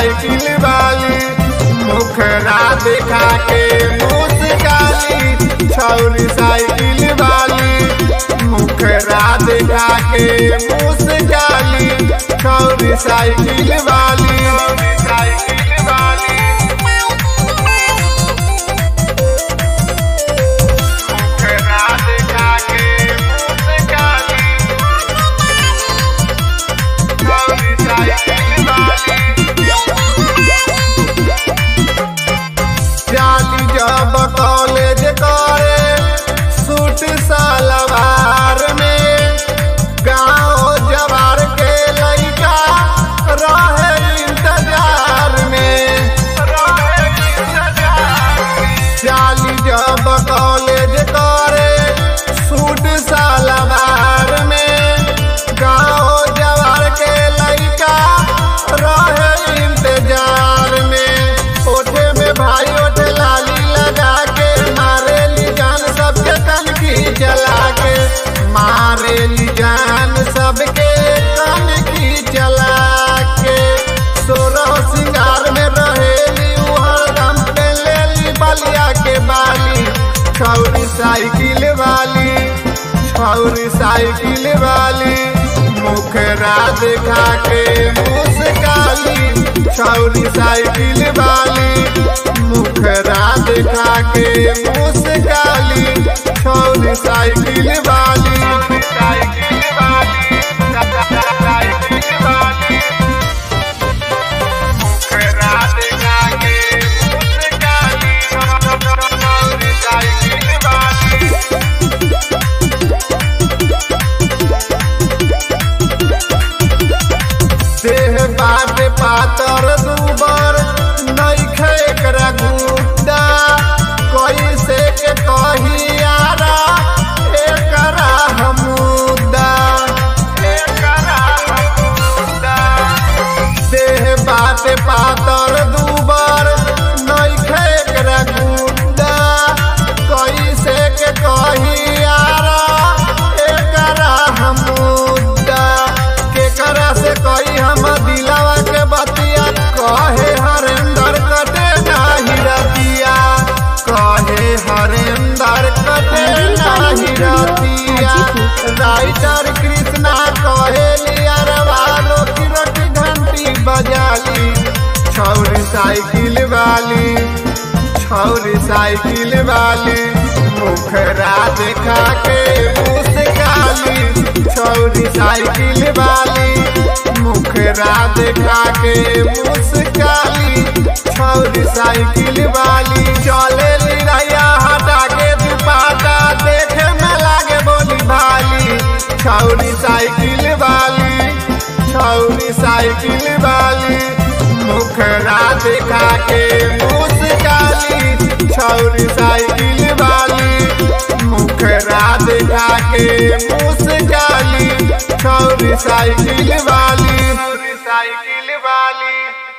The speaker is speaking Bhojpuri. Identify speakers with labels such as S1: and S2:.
S1: साइकिल वाली मुखरा दिखा के मुस्काली छौरी साइकिल वाली मुखरा दिखा के मुस्काली छौरी साइकिल वाली साइकिल वाली मुखरा दिखा के मुस्काली छौरी साइकिल वाली जाली जब कॉलेज करे सूट सलवार में गाँव जवार के लड़का रहे इंतजार में जाली जब कॉलेज करे सूट सलवार में गाँव जवार के लड़का रहे इंतजार में ओठे में भाई ओठे लाली लगा के मारे ली जान सबके कनकी जला के मारे ली जान सबके कनकी जला के सोरह सिंगार में रहेली उहर दम पे ले ली बलिया के बाली छौरी साइकिल वाली छौरी साइकिल वाली मुखरा दिखा के मुस्काली छौरी साइकिल वाली मुखरा दिखा के मुस्काली छौरी साइकिल वाली साइकिल वाली साइकिल वाली मुखरा दिखा के मुस्काली छौरी साइकिल वाली देह बाट पातर दुबर नइखे एकरा गुड्डा कैसे के कहियारा एकरा हमुदा एकरा हमुदा देह बाट पातर दुबर नइखे एकरा गुड्डा कैसे के कहियारा एकरा हमुदा केकरा से कही हम दिलावा के बतिया कहे हरेंदर कटे नाही रतिया कहे हरेंदर कटे नाही रतिया राइटर कृष्णा कहे लिया रवालो की रोटी घंटी बजाली छौरी साइकिल वाली छौरी साइकिल वाली मुखरा दिखा के मुस्काली छौरी साइकिल वाली मुखरा दिखा के मुस्काली छौरी साइकिल वाली चले लिया हटा के दुपाटा देखे में लागे बोली भाली छौरी साइकिल वाली छौरी साइकिल वाली मुखरा दिखा के मुस्काली छौरी साइकिल वाली मुखरा दिखा के मुस्काली छौरी साइकिल वाली छौरी साइकिल वाली